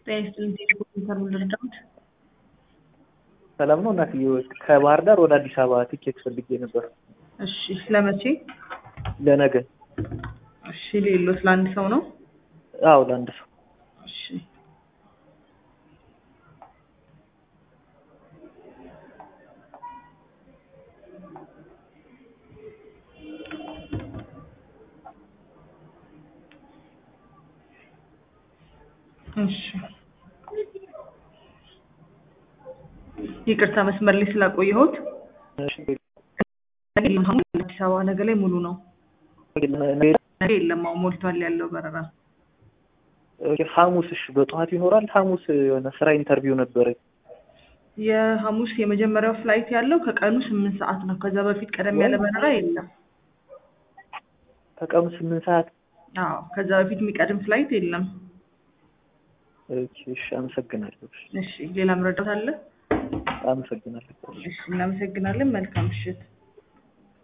ጤና ይስጥልኝ ቴሌኮም ኢንተርቪው ልርዳዎት? ሰላም ነው እናትዬ። ከባህር ዳር ወደ አዲስ አበባ ቲኬት ፈልጌ ነበር እሺ ለመቼ? ለነገ። እሺ ሌሎት ለአንድ ሰው ነው? አዎ ለአንድ ሰው። እሺ እሺ ይቅርታ መስመር ላይ ስላቆየሁት። ነገ የለም ሐሙስ አዲስ አበባ ነገ ላይ ሙሉ ነው። ነገ የለም አዎ ሞልቷል ያለው በረራ። ሐሙስ እሺ በጠዋት ይኖራል? ሐሙስ የሆነ ስራ ኢንተርቪው ነበረኝ። የሐሙስ የመጀመሪያው ፍላይት ያለው ከቀኑ ስምንት ሰዓት ነው። ከዛ በፊት ቀደም ያለ በረራ የለም። ከቀኑ ስምንት ሰዓት አዎ ከዛ በፊት የሚቀድም ፍላይት የለም። ኦኬ፣ እሺ አመሰግናለሁ። እሺ ሌላ መረዳት አለ? አመሰግናለሁ። እሺ እናመሰግናለን። መልካም ምሽት።